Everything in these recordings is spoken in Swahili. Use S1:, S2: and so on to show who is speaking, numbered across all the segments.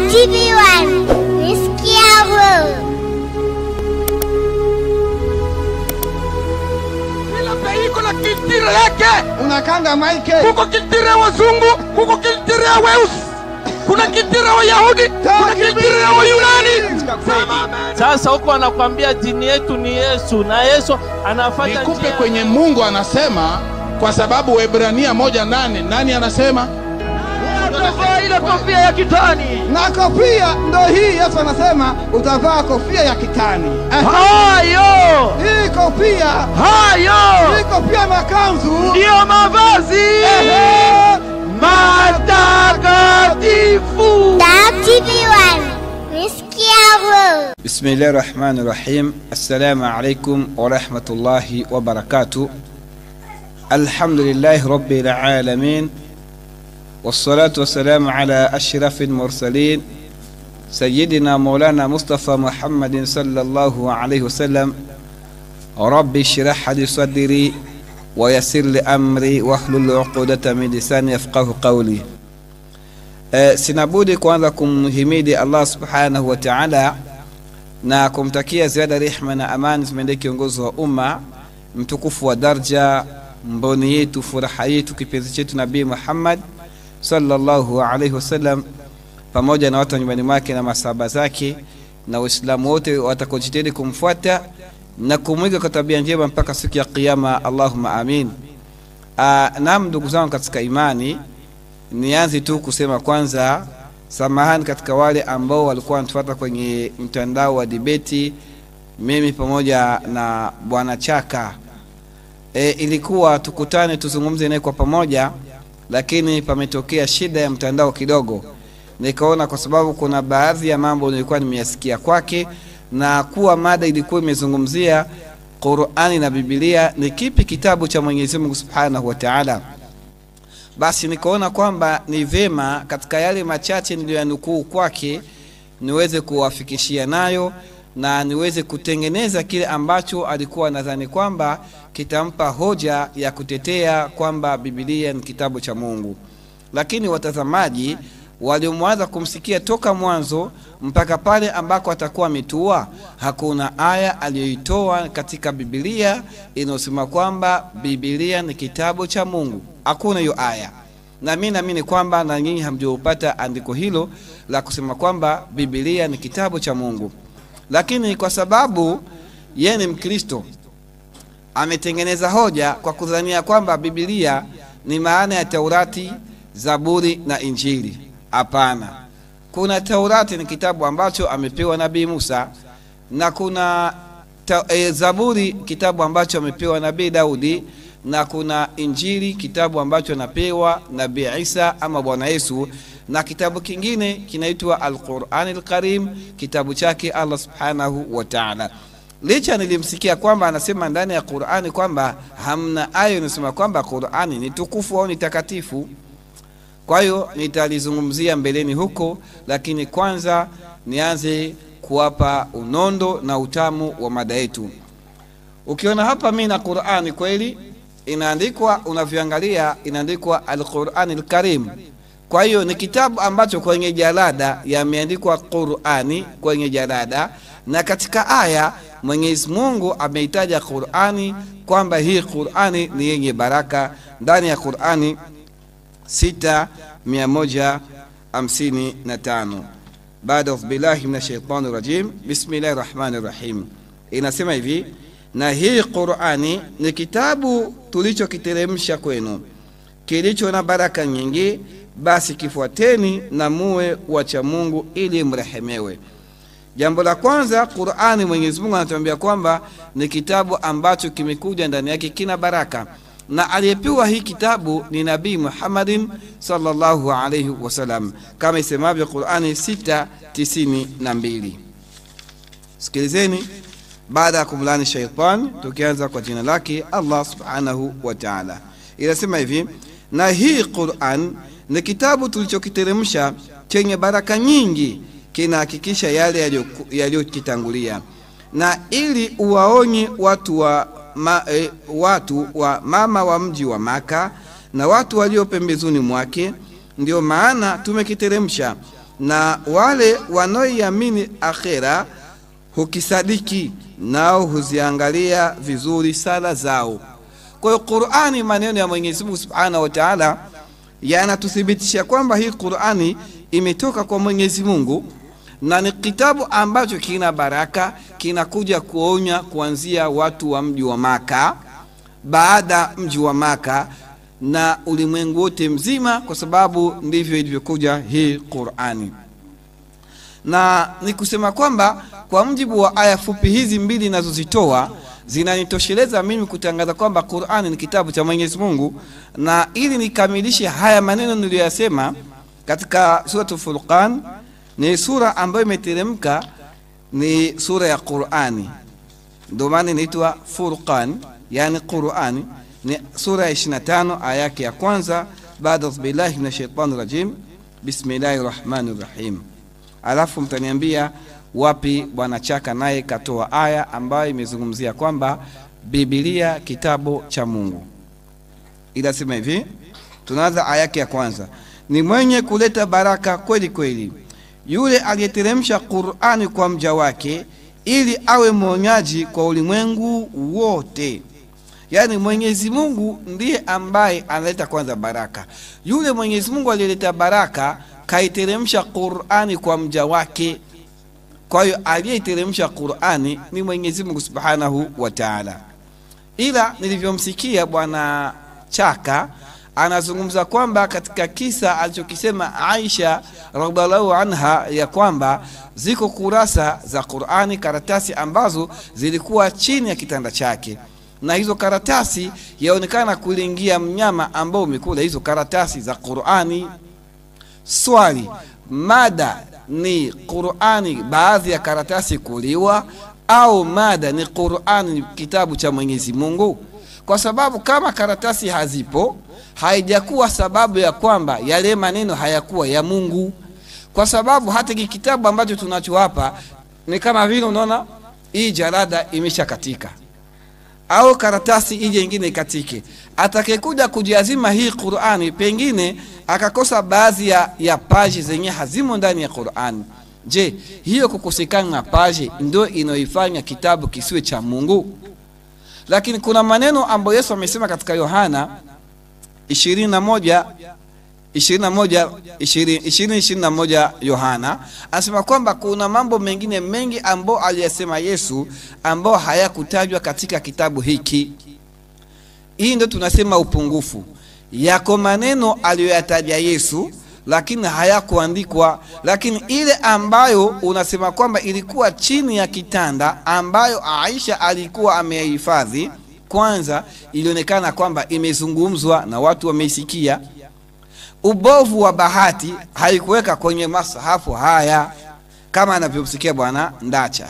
S1: TV1 Nisikia wewe
S2: Kila pays iko na kiltire yake.
S3: unakanda maike
S2: Kuko kiltire ya wazungu, kuko kiltire ya weusi, kuna kiltire ya Wayahudi, kuna kiltire ya Wayunani. Sema amen.
S4: Sasa huko anakwambia dini yetu ni Yesu na Yesu anafanya
S3: nikupe
S4: njia-
S3: kwenye mungu anasema kwa sababu webrania moja nane nani anasema
S2: Utavaa ile kofia ya kitani.
S5: na kofia ndo hii yesu anasema utavaa kofia ya kitani Eh,
S2: Hayo,
S5: hii kofia
S2: hayo
S5: hii kofia na kanzu
S2: ndiyo mavazi
S5: Ehe.
S2: matakatifu.
S1: Dar TV1 Nisikia wewe
S6: بسم الله الرحمن الرحيم السلام عليكم ورحمة الله وبركاته الحمد لله رب العالمين والصلاة والسلام على أشرف المرسلين سيدنا مولانا مصطفى محمد صلى الله عليه وسلم رب اشرح لي صدري ويسر لي أمري واحلل عقدة من لساني يفقه قولي أه سنبودي kwanza kumhimidi Allah subhanahu wa ta'ala na kumtakia ziada rehma na amani zimendee kiongozi wa umma mtukufu wa darja mboni yetu furaha yetu kipenzi chetu nabii muhammad sallallahu alaihi wasallam pamoja na watu wa nyumbani mwake na masahaba zake na waislamu wote watakaojitahidi kumfuata na kumwiga kwa tabia njema mpaka siku ya qiama allahuma amin Ah, naam ndugu zangu katika imani nianze tu kusema kwanza samahani katika wale ambao walikuwa wanatufuata kwenye mtandao wa dibeti mimi pamoja na bwana chaka e, ilikuwa tukutane tuzungumze naye kwa pamoja lakini pametokea shida ya mtandao kidogo nikaona kwa sababu kuna baadhi ya mambo nilikuwa nimeyasikia kwake na kuwa mada ilikuwa imezungumzia qurani na bibilia ni kipi kitabu cha mwenyezi mungu subhanahu wa taala basi nikaona kwamba ni vema katika yale machache niliyoyanukuu kwake niweze kuwafikishia nayo na niweze kutengeneza kile ambacho alikuwa nadhani kwamba kitampa hoja ya kutetea kwamba bibilia ni kitabu cha mungu lakini watazamaji waliomwanza kumsikia toka mwanzo mpaka pale ambako atakuwa ametua hakuna aya aliyoitoa katika bibilia inayosema kwamba bibilia ni kitabu cha mungu hakuna hiyo aya na mi naamini kwamba na nyinyi hamjaupata andiko hilo la kusema kwamba bibilia ni kitabu cha mungu lakini kwa sababu yeye ni mkristo ametengeneza hoja kwa kudhania kwamba bibilia ni maana ya taurati zaburi na injili hapana kuna taurati ni kitabu ambacho amepewa nabii musa na kuna ta, e, zaburi kitabu ambacho amepewa nabii daudi na kuna injili kitabu ambacho anapewa nabii isa ama bwana yesu na kitabu kingine kinaitwa alqurani lkarim kitabu chake allah subhanahu wa taala licha nilimsikia kwamba anasema ndani ya qurani kwamba hamna aya inasema kwamba qurani ni tukufu au ni takatifu kwa hiyo nitalizungumzia mbeleni huko lakini kwanza nianze kuwapa unondo na utamu wa mada yetu ukiona hapa mi na qurani kweli inaandikwa unavyoangalia inaandikwa alqurani lkarim kwa hiyo ni kitabu ambacho kwenye jalada yameandikwa qurani kwenye jalada na katika aya mwenyezi mungu ameitaja qurani kwamba hii qurani ni yenye baraka ndani ya qurani sita mia moja hamsini na tano baada audhu billahi min ashaitani rajim bismillahi rahmani rahim inasema hivi na hii qurani ni kitabu tulichokiteremsha kwenu kilicho na baraka nyingi basi kifuateni na muwe wacha mungu ili mrehemewe jambo la kwanza qurani mwenyezi mungu anatuambia kwamba ni kitabu ambacho kimekuja ndani yake kina baraka na aliyepewa hii kitabu ni nabii muhammadin salllahu alaihi wasallam kama isemavyo qurani 692 sikilizeni baada ya kumlani shaitan tukianza kwa jina lake allah subhanahu wa taala inasema hivi na hii quran ni kitabu tulichokiteremsha chenye baraka nyingi kinahakikisha yale yaliyoku- yaliyokitangulia na ili uwaonye watu wa ma, e, watu wa mama wa mji wa maka na watu walio pembezoni mwake ndio maana tumekiteremsha na wale wanaoiamini akhera hukisadiki nao huziangalia vizuri sala zao kwa hiyo qurani maneno ya mwenyezi mungu subhanahu wa taala yanatuthibitisha kwamba hii qurani imetoka kwa mwenyezi mungu na ni kitabu ambacho kina baraka kinakuja kuonya kuanzia watu wa mji wa maka baada mji wa maka na ulimwengu wote mzima kwa sababu ndivyo ilivyokuja hii qurani na ni kusema kwamba kwa mjibu wa aya fupi hizi mbili inazozitoa zinanitosheleza mimi kutangaza kwamba qurani ni kitabu cha mwenyezi mungu na ili nikamilishe haya maneno niliyoyasema katika suratu furqan ni sura ambayo imeteremka ni sura ya qurani ndio maana inaitwa furqan yani qurani ni sura ya 25 aya yake ya kwanza baada billahi min shaitani rajim bismillahi rahmani rahim alafu mtaniambia wapi bwana chaka naye katoa aya ambayo imezungumzia kwamba bibilia kitabu cha mungu inasema hivi tunaanza aya yake ya kwanza ni mwenye kuleta baraka kweli kweli yule aliyeteremsha qurani kwa mja wake ili awe mwonyaji kwa ulimwengu wote yaani mwenyezi mungu ndiye ambaye analeta kwanza baraka yule mwenyezi mungu aliyeleta baraka kaiteremsha qurani kwa mja wake kwa hiyo aliyeiteremsha qurani ni mwenyezi mungu subhanahu wa taala ila nilivyomsikia bwana chaka anazungumza kwamba katika kisa alichokisema aisha radiallahu anha ya kwamba ziko kurasa za qurani karatasi ambazo zilikuwa chini ya kitanda chake na hizo karatasi yaonekana kuliingia mnyama ambao umekula hizo karatasi za qurani swali mada ni qurani baadhi ya karatasi kuliwa au mada ni qurani ni kitabu cha mwenyezi mungu kwa sababu kama karatasi hazipo haijakuwa sababu ya kwamba yale maneno hayakuwa ya mungu kwa sababu hata hiki kitabu ambacho tunacho hapa ni kama vile unaona hii jarada imesha katika au karatasi ije ingine ikatike atakayekuja kujiazima hii qurani pengine akakosa baadhi ya, ya paji zenye hazimo ndani ya qurani je hiyo kukosekana na paji ndio inayoifanya kitabu kisiwe cha mungu lakini kuna maneno ambayo yesu amesema katika yohana 21 21 yohana anasema kwamba kuna mambo mengine mengi ambayo aliyasema yesu ambao hayakutajwa katika kitabu hiki hii ndio tunasema upungufu yako maneno aliyoyataja yesu lakini hayakuandikwa lakini ile ambayo unasema kwamba ilikuwa chini ya kitanda ambayo aisha alikuwa amehifadhi kwanza ilionekana kwamba imezungumzwa na watu wameisikia ubovu wa bahati haikuweka kwenye masahafu haya kama anavyomsikia bwana ndacha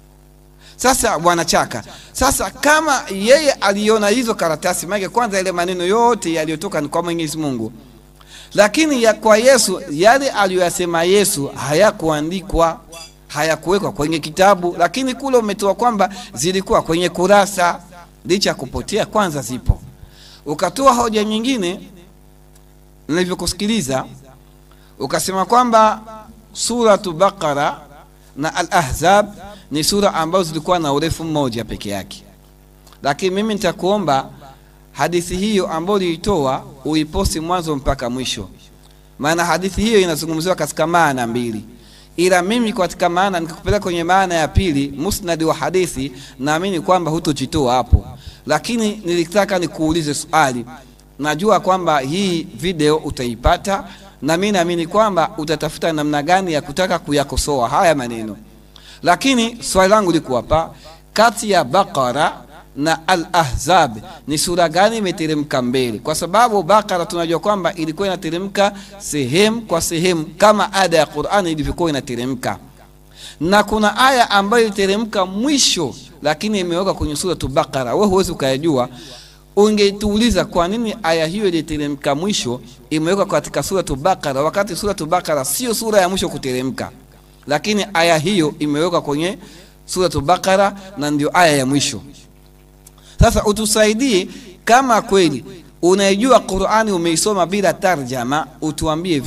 S6: sasa bwana chaka sasa kama yeye aliona hizo karatasi maake kwanza ile maneno yote yaliyotoka ni kwa mwenyezi mungu lakini ya kwa yesu yale aliyoyasema yesu hayakuandikwa hayakuwekwa kwenye kitabu lakini kule umetoa kwamba zilikuwa kwenye kurasa licha ya kupotea kwanza zipo ukatoa hoja nyingine nilivyokusikiliza ukasema kwamba suratu baqara na al ahzab ni sura ambazo zilikuwa na urefu mmoja peke yake lakini mimi nitakuomba hadithi hiyo ambayo uliitoa uiposti mwanzo mpaka mwisho maana hadithi hiyo inazungumziwa katika maana mbili ila mimi katika maana nikakupeleka kwenye maana ya pili musnadi wa hadithi naamini kwamba hutojitoa hapo lakini nilitaka nikuulize swali najua kwamba hii video utaipata na mi naamini kwamba utatafuta namna gani ya kutaka kuyakosoa haya maneno lakini swali langu liko hapa kati ya baqara na al ahzab ni sura gani imeteremka mbele kwa sababu bakara tunajua kwamba ilikuwa inateremka sehemu kwa sehemu kama ada ya qurani ilivyokuwa inateremka na kuna aya ambayo iliteremka mwisho lakini imewekwa kwenye suratu bakara we huwezi ukayajua ungetuuliza kwa nini aya hiyo iliteremka mwisho imewekwa katika suratu bakara wakati suratu bakara sio sura ya mwisho kuteremka lakini aya hiyo imewekwa kwenye suratu bakara na ndio aya ya mwisho sasa utusaidie kama kweli unaijua qurani umeisoma bila tarjama utuambie hivi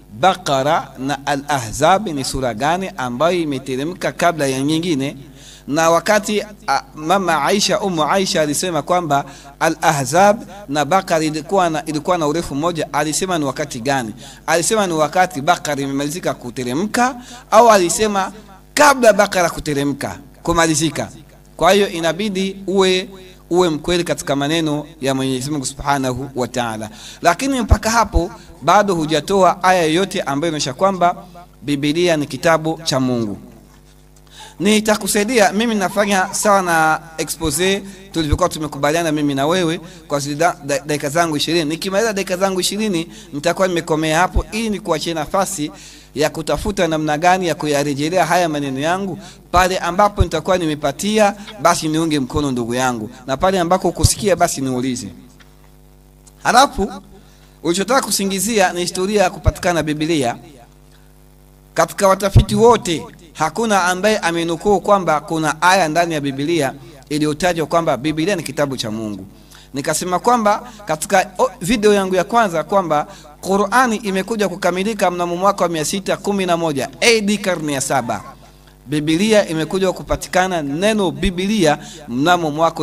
S6: Baqara na Al-Ahzab ni sura gani ambayo imeteremka kabla ya nyingine, na wakati a, mama Aisha umu Aisha alisema kwamba Al-Ahzab na Baqara ilikuwa na, ilikuwa na urefu mmoja, alisema ni wakati gani? Alisema ni wakati Baqara imemalizika kuteremka, au alisema kabla Baqara kuteremka kumalizika? Kwa hiyo inabidi uwe uwe mkweli katika maneno ya Mwenyezi Mungu Subhanahu wa Ta'ala, lakini mpaka hapo bado hujatoa aya yoyote ambayo inaonyesha kwamba Biblia ni kitabu cha Mungu. Nitakusaidia mimi, nafanya sawa na expose tulivyokuwa tumekubaliana mimi na wewe kwa zida- da- dakika zangu ishirini. Nikimaliza dakika zangu ishirini nitakuwa nimekomea hapo, ili nikuachie nafasi ya kutafuta namna gani ya kuyarejelea haya maneno yangu. Pale ambapo nitakuwa nimepatia, basi niunge mkono ndugu yangu, na pale ambako kusikia, basi niulize. Halafu ulichotaka kusingizia ni historia ya kupatikana Biblia. Katika watafiti wote hakuna ambaye amenukuu kwamba kuna aya ndani ya Biblia iliyotajwa kwamba Biblia ni kitabu cha Mungu. Nikasema kwamba katika o, video yangu ya kwanza kwamba Qur'ani imekuja kukamilika mnamo mwaka wa 611 AD karne ya saba. Biblia imekuja kupatikana neno Biblia mnamo mwaka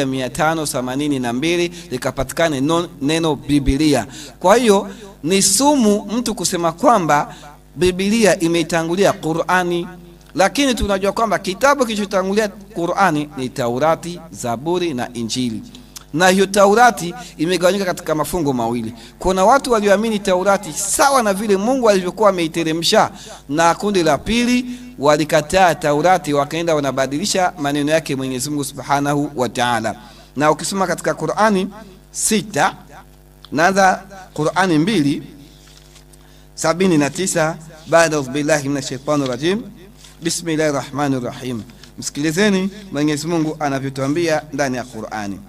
S6: 1582 likapatikana no- neno Biblia. Kwa hiyo ni sumu mtu kusema kwamba Biblia imeitangulia Qur'ani, lakini tunajua kwamba kitabu kilichotangulia Qur'ani ni Taurati, Zaburi na Injili na hiyo Taurati imegawanyika katika mafungo mawili. Kuna watu walioamini Taurati sawa na vile Mungu alivyokuwa ameiteremsha, na kundi la pili walikataa Taurati, wakaenda wanabadilisha maneno yake Mwenyezi Mungu Subhanahu wa Ta'ala. Na ukisoma katika Qur'ani sita naanza Qur'ani mbili sabini na tisa baada audhu billahi minash shaitani rajim bismillahi rahmani rahim. Msikilizeni Mwenyezi Mungu anavyotuambia ndani ya Qur'ani.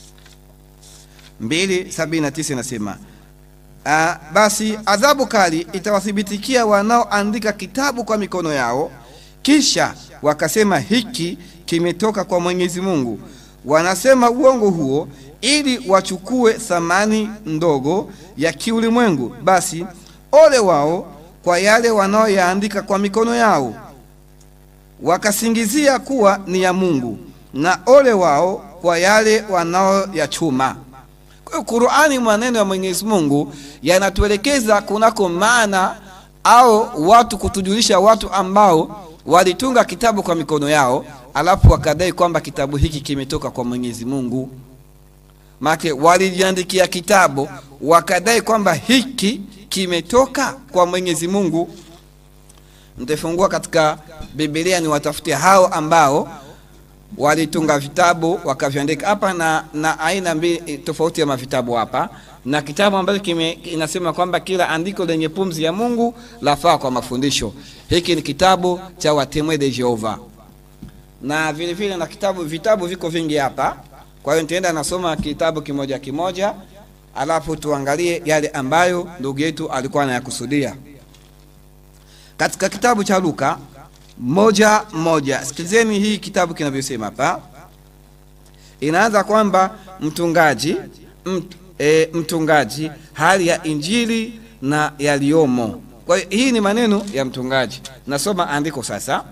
S6: 279 inasema ah, basi adhabu kali itawathibitikia wanaoandika kitabu kwa mikono yao, kisha wakasema hiki kimetoka kwa Mwenyezi Mungu. Wanasema uongo huo ili wachukue thamani ndogo ya kiulimwengu. Basi ole wao kwa yale wanaoyaandika kwa mikono yao, wakasingizia kuwa ni ya Mungu, na ole wao kwa yale wanaoyachuma. Kwa hiyo Qur'ani, maneno ya Mwenyezi Mungu yanatuelekeza kunako maana au watu kutujulisha watu ambao walitunga kitabu kwa mikono yao, alafu wakadai kwamba kitabu hiki kimetoka kwa Mwenyezi Mungu. Maana walijiandikia kitabu wakadai kwamba hiki kimetoka kwa Mwenyezi Mungu. Nitafungua katika Biblia ni watafutie hao ambao walitunga vitabu wakaviandika hapa na, na aina mbili tofauti ya mavitabu hapa, na kitabu ambacho kime inasema kwamba kila andiko lenye pumzi ya Mungu lafaa kwa mafundisho. Hiki ni kitabu cha Watemwe de Jehova, na vile vile na kitabu vitabu viko vingi hapa. Kwa hiyo nitaenda nasoma kitabu kimoja kimoja, alafu tuangalie yale ambayo ndugu yetu alikuwa anayakusudia katika kitabu cha Luka moja moja. Sikilizeni hii kitabu kinavyosema hapa, inaanza kwamba mtungaji mt, e, mtungaji hali ya injili na yaliyomo. Kwa hiyo hii ni maneno ya mtungaji. Nasoma andiko sasa.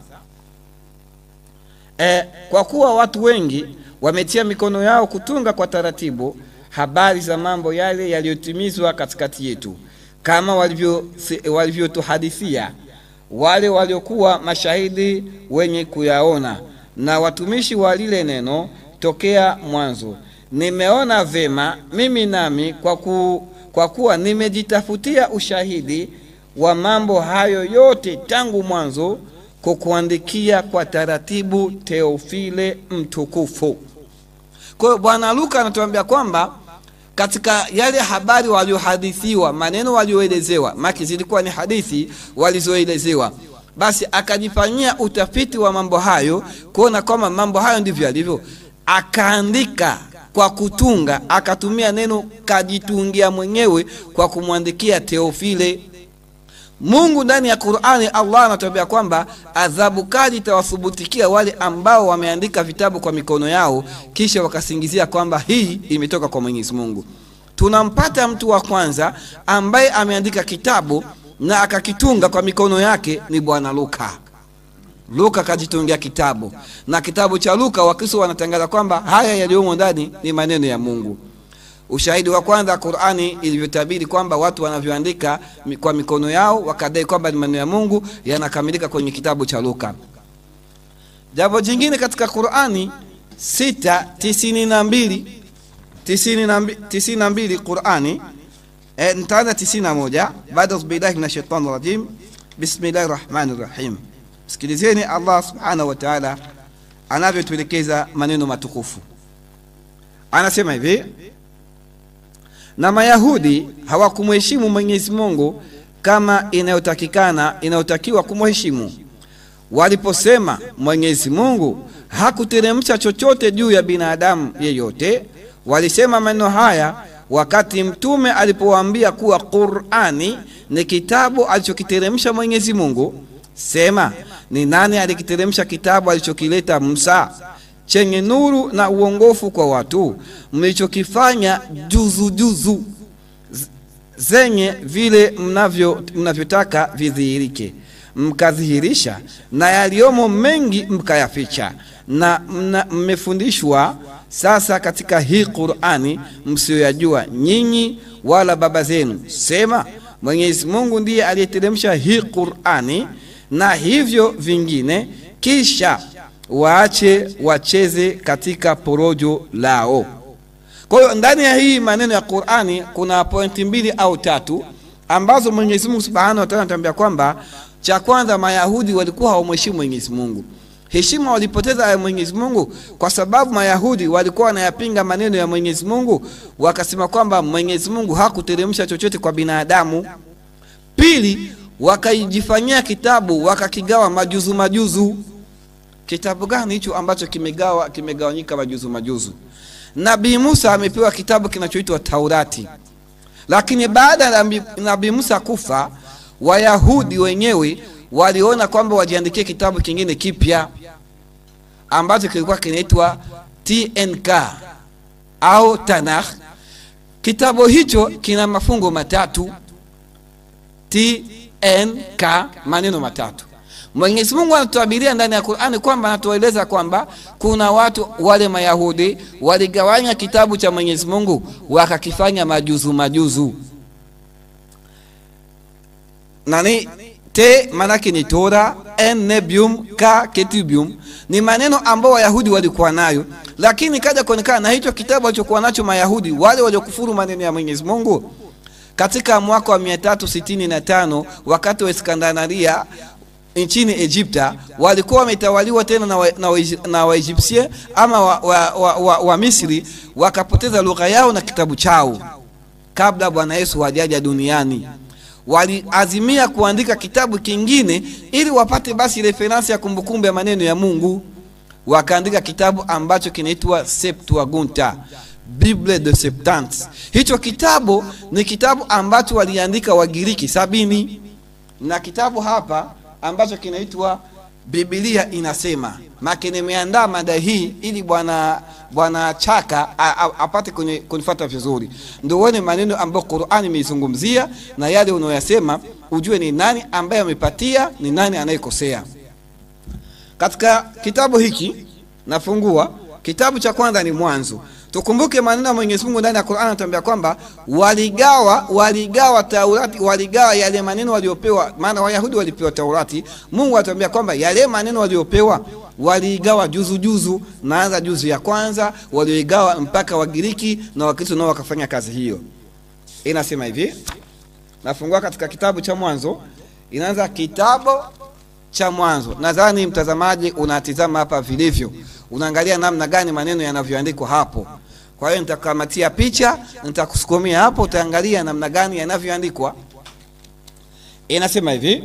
S6: E, kwa kuwa watu wengi wametia mikono yao kutunga kwa taratibu habari za mambo yale yaliyotimizwa katikati yetu, kama walivyo- walivyotuhadithia wale waliokuwa mashahidi wenye kuyaona na watumishi wa lile neno tokea mwanzo. Nimeona vema mimi nami kwa, ku, kwa kuwa nimejitafutia ushahidi wa mambo hayo yote tangu mwanzo, kukuandikia kwa taratibu, Teofile mtukufu. Kwa hiyo Bwana Luka anatuambia kwamba katika yale habari waliohadithiwa, maneno walioelezewa, maki zilikuwa ni hadithi walizoelezewa, basi akajifanyia utafiti wa mambo hayo, kuona kwamba mambo hayo ndivyo yalivyo, akaandika kwa kutunga, akatumia neno kajitungia mwenyewe kwa kumwandikia Teofile. Mungu ndani ya Qur'ani, Allah anatuambia kwamba adhabu kali itawathubutikia wale ambao wameandika vitabu kwa mikono yao, kisha wakasingizia kwamba hii imetoka kwa Mwenyezi Mungu. Tunampata mtu wa kwanza ambaye ameandika kitabu na akakitunga kwa mikono yake ni bwana luka luka akajitungia kitabu na kitabu cha luka wakristo wanatangaza kwamba haya yaliyomo ndani ni maneno ya mungu ushahidi wa kwanza qurani ilivyotabiri kwamba watu wanavyoandika mi- kwa mikono yao wakadai kwamba ni maneno ya mungu yanakamilika kwenye kitabu cha luka jambo jingine katika qurani 692 92 qurani eh, nitaanza 91 baada billahi min shaitani rajim bismillahi rahmani rahim sikilizeni allah subhanahu wa taala anavyotuelekeza maneno matukufu anasema hivi na mayahudi hawakumheshimu mwenyezi mungu kama inayotakikana inayotakiwa kumheshimu waliposema mwenyezi mungu hakuteremsha chochote juu ya binadamu yeyote walisema maneno haya wakati mtume alipowaambia kuwa qurani ni kitabu alichokiteremsha mwenyezi mungu sema ni nani alikiteremsha kitabu alichokileta musa chenye nuru na uongofu kwa watu mlichokifanya juzu juzu z- zenye vile mnavyo mnavyotaka vidhihirike mkadhihirisha na yaliyomo mengi mkayaficha na mna- mmefundishwa sasa katika hii qurani msiyoyajua nyinyi wala baba zenu sema mwenyezi mungu ndiye aliyeteremsha hii qurani na hivyo vingine kisha waache wacheze katika porojo lao kwa hiyo ndani ya hii maneno ya qurani kuna pointi mbili au tatu ambazo mwenyezi mungu subhanahu wataala anatuambia kwamba cha kwanza mayahudi walikuwa hawamheshimu mwenyezi mungu heshima walipoteza ya mwenyezi mungu kwa sababu mayahudi walikuwa wanayapinga maneno ya mwenyezi mungu wakasema kwamba mwenyezi mungu hakuteremsha chochote kwa binadamu pili wakajifanyia kitabu wakakigawa majuzu majuzu kitabu gani hicho ambacho kimegawa kimegawanyika majuzu majuzu nabii musa amepewa kitabu kinachoitwa taurati lakini baada ya nabii- nabii musa kufa wayahudi wenyewe waliona kwamba wajiandikie kitabu kingine kipya ambacho kilikuwa kinaitwa tnk au tanakh kitabu hicho kina mafungo matatu tnk maneno matatu mwenyezi mungu anatuabiria ndani ya qurani kwamba anatueleza kwamba kuna watu wale mayahudi waligawanya kitabu cha mwenyezi mungu wakakifanya majuzu majuzu nani te manake ni tora en nebium ka ketubium ni maneno ambao wayahudi walikuwa nayo lakini kaja kuonekana na hicho kitabu walichokuwa nacho mayahudi wale waliokufuru maneno ya mwenyezi mungu katika mwaka wa 365 wakati wa iskandanaria nchini egypta walikuwa wametawaliwa tena na waegyptien wa, na wa, na Waegyptien ama wa, wa, wa, wa, wa misri wakapoteza lugha yao na kitabu chao kabla bwana yesu hajaja duniani waliazimia kuandika kitabu kingine ili wapate basi referensi ya kumbukumbu ya maneno ya mungu wakaandika kitabu ambacho kinaitwa septuaginta bible de septante hicho kitabu ni kitabu ambacho waliandika wagiriki sabini na kitabu hapa ambacho kinaitwa bibilia inasema make nimeandaa mada hii ili bwana bwana chaka a- a- apate kuni- kunifuata vizuri ndo uone maneno ambayo qurani imeizungumzia na yale unayoyasema ujue ni nani ambaye amepatia ni nani anayekosea katika kitabu hiki nafungua kitabu cha kwanza ni mwanzo tukumbuke maneno ya mwenyezi mungu ndani ya qurani anatuambia kwamba waligawa waligawa taurati waligawa yale maneno waliopewa maana wayahudi walipewa taurati mungu anatuambia kwamba yale maneno waliopewa waliigawa juzu juzu naanza juzu ya kwanza walioigawa mpaka wagiriki na wakristo nao wakafanya kazi hiyo inasema hivi nafungua katika kitabu cha mwanzo inaanza kitabu cha mwanzo nadhani mtazamaji unatizama hapa vilivyo unaangalia namna gani maneno yanavyoandikwa hapo kwa hiyo nitakamatia picha nitakusukumia hapo utaangalia namna gani yanavyoandikwa inasema hivi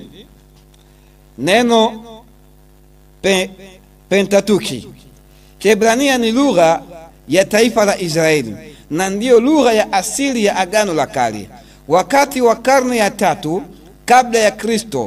S6: neno pe, pentatuki kiebrania ni lugha ya taifa la israeli na ndiyo lugha ya asili ya agano la kale wakati wa karne ya tatu kabla ya kristo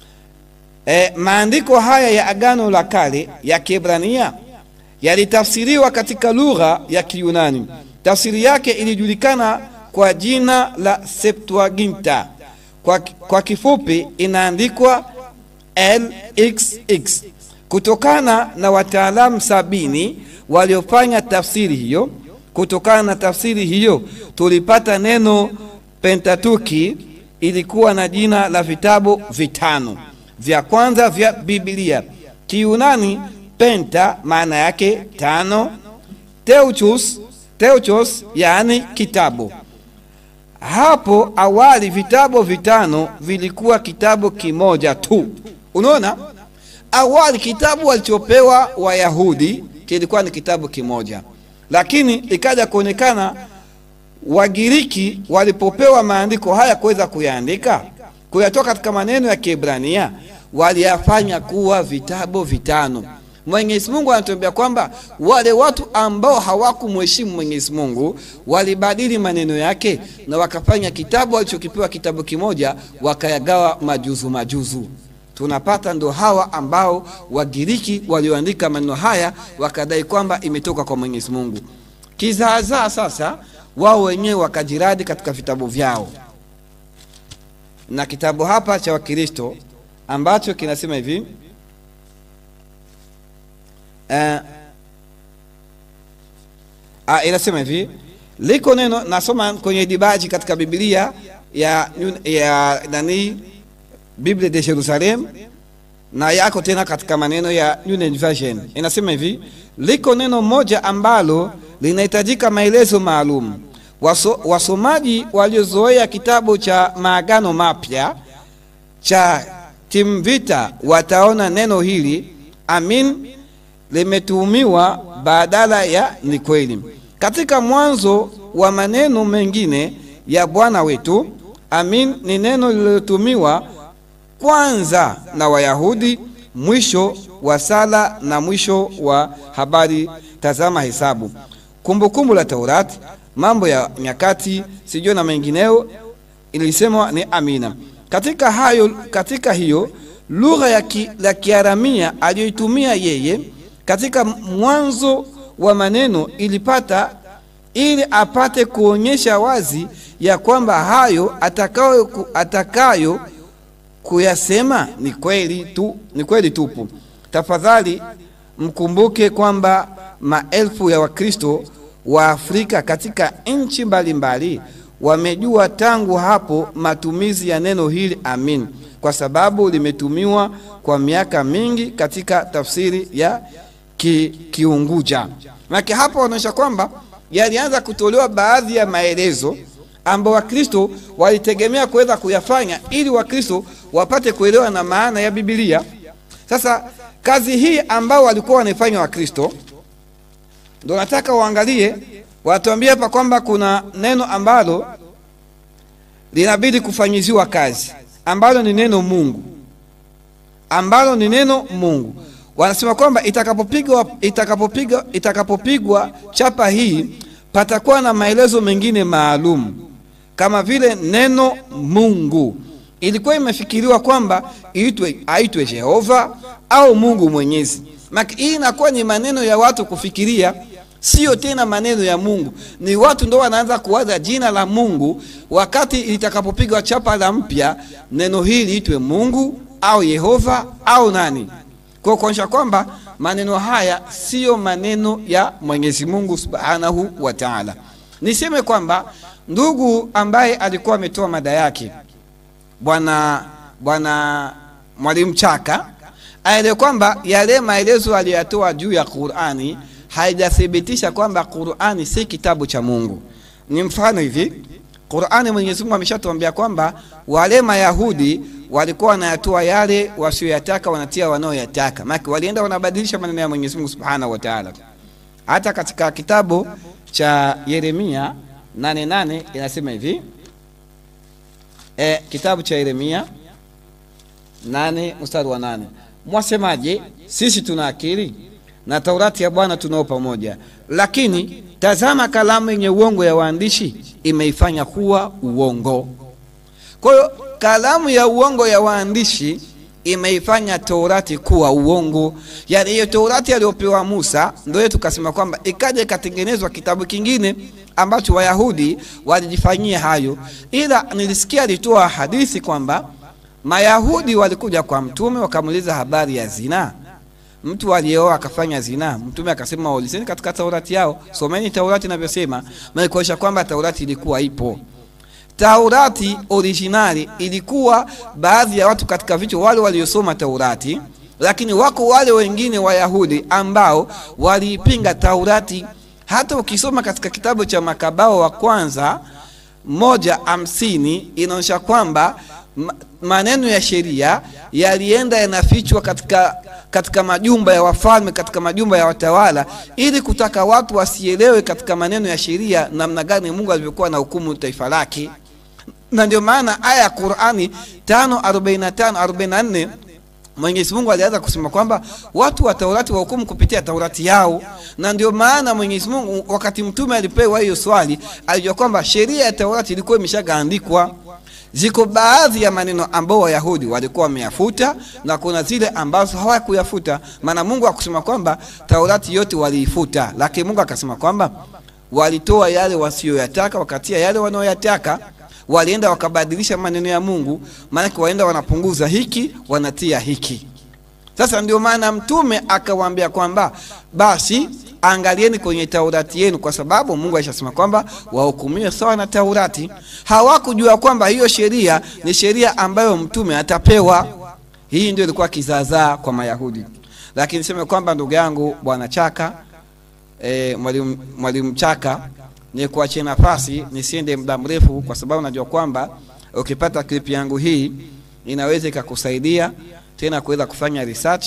S6: e, maandiko haya ya agano la kale ya kiebrania yalitafsiriwa katika lugha ya kiyunani tafsiri yake ilijulikana kwa jina la septuaginta kwa, kwa kifupi inaandikwa LXX kutokana na wataalamu sabini waliofanya tafsiri hiyo. Kutokana na tafsiri hiyo tulipata neno Pentatuki ilikuwa na jina la vitabu vitano vya kwanza vya Biblia. Kiunani penta maana yake tano, teuchus, teuchos yaani kitabu. Hapo awali vitabu vitano vilikuwa kitabu kimoja tu. Unaona, awali kitabu walichopewa Wayahudi kilikuwa ni kitabu kimoja, lakini ikaja kuonekana Wagiriki walipopewa maandiko haya kuweza kuyaandika kuyatoa katika maneno ya Kiebrania waliyafanya kuwa vitabu vitano. Mwenyezi Mungu anatuambia kwamba wale watu ambao hawakumheshimu Mwenyezi Mungu walibadili maneno yake na wakafanya kitabu walichokipewa kitabu kimoja, wakayagawa majuzu majuzu. Tunapata ndo hawa ambao Wagiriki walioandika maneno haya wakadai kwamba imetoka kwa Mwenyezi Mungu. Kizaazaa sasa wao wenyewe wakajiradi katika vitabu vyao, na kitabu hapa cha Wakristo ambacho kinasema hivi uh, uh, inasema hivi liko neno nasoma kwenye dibaji katika Biblia ya, ya nani Biblia de Jerusalem na yako tena katika maneno ya New Version inasema hivi liko neno moja ambalo linahitajika maelezo maalum. Waso, wasomaji waliozoea kitabu cha Maagano Mapya cha Timvita wataona neno hili amin limetumiwa badala ya ni kweli. Katika mwanzo wa maneno mengine ya Bwana wetu, amin ni neno lililotumiwa kwanza na Wayahudi, mwisho wa sala na mwisho wa habari. Tazama Hesabu, Kumbukumbu la Taurati, Mambo ya Nyakati, sijui na mengineo, ilisemwa ni amina. Katika hayo, katika hiyo lugha ya ki, la Kiaramia aliyoitumia yeye katika mwanzo wa maneno ilipata ili apate kuonyesha wazi ya kwamba hayo atakayo, atakayo kuyasema ni kweli tu, ni kweli tupu. Tafadhali mkumbuke kwamba maelfu ya Wakristo wa Afrika katika nchi mbalimbali wamejua tangu hapo matumizi ya neno hili amin, kwa sababu limetumiwa kwa miaka mingi katika tafsiri ya ki, Kiunguja. Maana hapo wanaonyesha kwamba yalianza kutolewa baadhi ya maelezo ambao Wakristo walitegemea kuweza kuyafanya ili Wakristo wapate kuelewa na maana ya Biblia. Sasa kazi hii ambao walikuwa wanaifanya Wakristo, ndio nataka uangalie, watuambie hapa kwamba kuna neno ambalo linabidi kufanyiziwa kazi, ambalo ni neno Mungu, ambalo ni neno Mungu. Wanasema kwamba itakapopigwa itakapopigwa itakapopigwa chapa hii patakuwa na maelezo mengine maalum kama vile neno Mungu. Ilikuwa imefikiriwa kwamba iitwe aitwe Jehova au Mungu Mwenyezi. Maki hii inakuwa ni maneno ya watu kufikiria, sio tena maneno ya Mungu. Ni watu ndo wanaanza kuwaza jina la Mungu, wakati litakapopigwa chapa la mpya, neno hili liitwe Mungu au Yehova au nani, kwa kuonyesha kwamba maneno haya siyo maneno ya Mwenyezi Mungu Subhanahu wa Ta'ala. Niseme kwamba ndugu ambaye alikuwa ametoa mada yake bwana bwana mwalimu Chaka aele kwamba yale maelezo aliyoyatoa juu ya Qur'ani haijathibitisha kwamba Qur'ani si kitabu cha Mungu. Ni mfano hivi, Qur'ani Mwenyezi Mungu ameshatuambia kwamba wale Mayahudi walikuwa wanayatoa yale wasioyataka wanatia wanaoyataka, maana walienda wanabadilisha maneno ya Mwenyezi Mungu Subhanahu wa Ta'ala. Hata katika kitabu cha Yeremia 88 inasema hivi e, kitabu cha Yeremia 8 mstari wa 8, mwasemaje? Sisi tuna akili na Taurati ya Bwana tunao pamoja, lakini tazama, kalamu yenye uongo ya waandishi imeifanya kuwa uongo. Kwa hiyo kalamu ya uongo ya waandishi imeifanya Taurati kuwa uongo. Yani hiyo Taurati aliyopewa Musa ndio tukasema kwamba ikaja ikatengenezwa kitabu kingine ambacho Wayahudi walijifanyia hayo, ila nilisikia alitoa hadithi kwamba Mayahudi walikuja kwa mtume wakamuuliza habari ya zinaa mtu aliyeoa akafanya zinaa, mtume akasema waulizeni katika Taurati yao, someni Taurati inavyosema, na kuonyesha kwamba Taurati ilikuwa ipo. Taurati originali ilikuwa baadhi ya watu katika vichwa wale waliosoma Taurati, lakini wako wale wengine Wayahudi ambao waliipinga Taurati. Hata ukisoma katika kitabu cha Makabao wa kwanza moja hamsini inaonyesha kwamba ma- maneno ya sheria yalienda yanafichwa katika, katika majumba ya wafalme, katika majumba ya watawala, ili kutaka watu wasielewe katika maneno ya sheria namna gani Mungu alivyokuwa na hukumu taifa lake na ndio maana aya ya Qur'ani 5:45 44 Mwenyezi Mungu alianza kusema kwamba watu wa Taurati wahukumu kupitia Taurati yao, na ndio maana Mwenyezi Mungu wakati mtume alipewa hiyo swali alijua kwamba sheria ya Taurati ilikuwa imeshagaandikwa. Ziko baadhi ya maneno ambao Wayahudi walikuwa wameyafuta na kuna zile ambazo hawakuyafuta, maana Mungu akusema kwamba Taurati yote waliifuta, lakini Mungu akasema kwamba walitoa yale wasiyoyataka wakatia yale wanaoyataka walienda wakabadilisha maneno ya Mungu, maanake waenda wanapunguza hiki wanatia hiki. Sasa ndio maana mtume akawaambia kwamba basi angalieni kwenye Taurati yenu, kwa sababu Mungu alishasema kwamba wahukumiwe sawa na Taurati. Hawakujua kwamba hiyo sheria ni sheria ambayo mtume atapewa. Hii ndio ilikuwa kizaazaa kwa Mayahudi, lakini niseme kwamba ndugu yangu bwana Chaka e, mwalimu mwalimu Chaka ni kuachia nafasi nisiende muda mrefu, kwa sababu najua kwamba ukipata clip yangu hii inaweza ikakusaidia tena kuweza kufanya research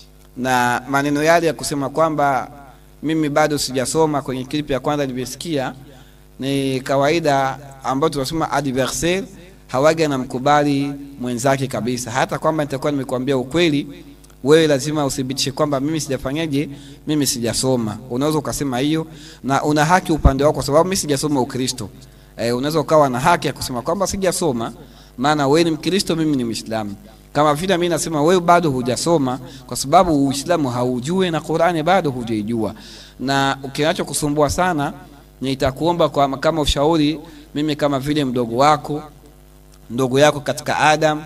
S6: na maneno yale ya kusema kwamba mimi bado sijasoma. Kwenye clip ya kwanza nilivyosikia, ni kawaida ambayo tunasema adversaire hawaga na mkubali mwenzake kabisa, hata kwamba nitakuwa nimekuambia ukweli wewe lazima uthibitishe kwamba mimi sijafanyaje, mimi sijasoma. Unaweza ukasema hiyo na una haki upande wako, kwa sababu mimi sijasoma Ukristo. E, unaweza ukawa na haki ya kusema kwamba sijasoma, maana wewe ni Mkristo, mimi ni Muislamu. Kama vile mimi nasema wewe bado hujasoma, kwa sababu Uislamu haujui na Qur'ani bado hujaijua, na ukinacho kusumbua sana, nitakuomba kwa kama ushauri, mimi kama vile mdogo wako, ndogo yako katika Adam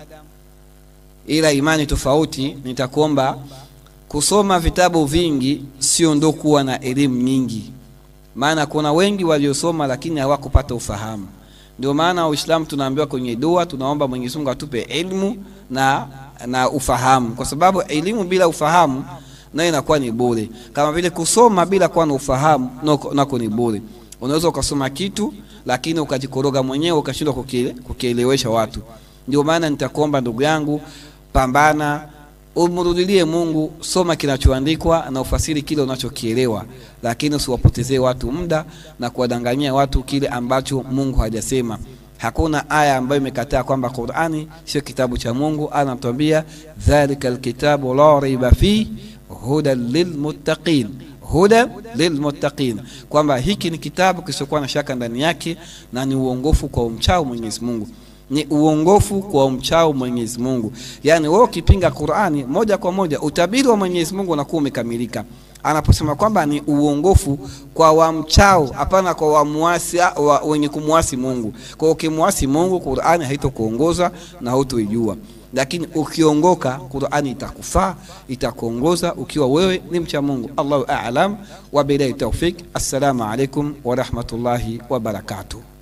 S6: ila imani tofauti, nitakuomba kusoma vitabu vingi, sio ndo kuwa na elimu nyingi, maana kuna wengi waliosoma lakini hawakupata ufahamu. Ndio maana Uislamu tunaambiwa kwenye dua, tunaomba Mwenyezi Mungu atupe elimu na, na ufahamu, kwa sababu elimu bila ufahamu nayo inakuwa ni bure, kama vile kusoma bila kuwa na ufahamu nako, nako ni bure. Unaweza ukasoma kitu lakini ukajikoroga mwenyewe ukashindwa kukiele, kukielewesha watu. Ndio maana nitakuomba ndugu yangu pambana umrudilie Mungu, soma kinachoandikwa na ufasiri kile unachokielewa, lakini usiwapotezee watu muda na kuwadanganyia watu kile ambacho Mungu hajasema. Hakuna aya ambayo imekataa kwamba Qur'ani sio kitabu cha Mungu. Anatuambia dhalika alkitabu la raiba fi hudan lilmuttaqin huda lilmuttaqin, kwamba hiki ni kitabu kisichokuwa na shaka ndani yake na ni uongofu kwa umchao Mwenyezi Mungu ni uongofu kwa umchao Mwenyezi Mungu. Yaani wewe ukipinga Qur'ani moja kwa moja utabiri wa Mwenyezi Mungu unakuwa umekamilika. Anaposema kwamba ni uongofu kwa wamchao, hapana kwa wamuasi wa, wenye kumwasi Mungu. Kwa hiyo ukimwasi Mungu, Qur'ani haitokuongoza na hautoijua, lakini ukiongoka, Qur'ani itakufaa, itakuongoza ukiwa wewe ni mcha Mungu. Allahu a'lam wa billahi tawfik. Assalamu alaikum wa rahmatullahi wa barakatuh.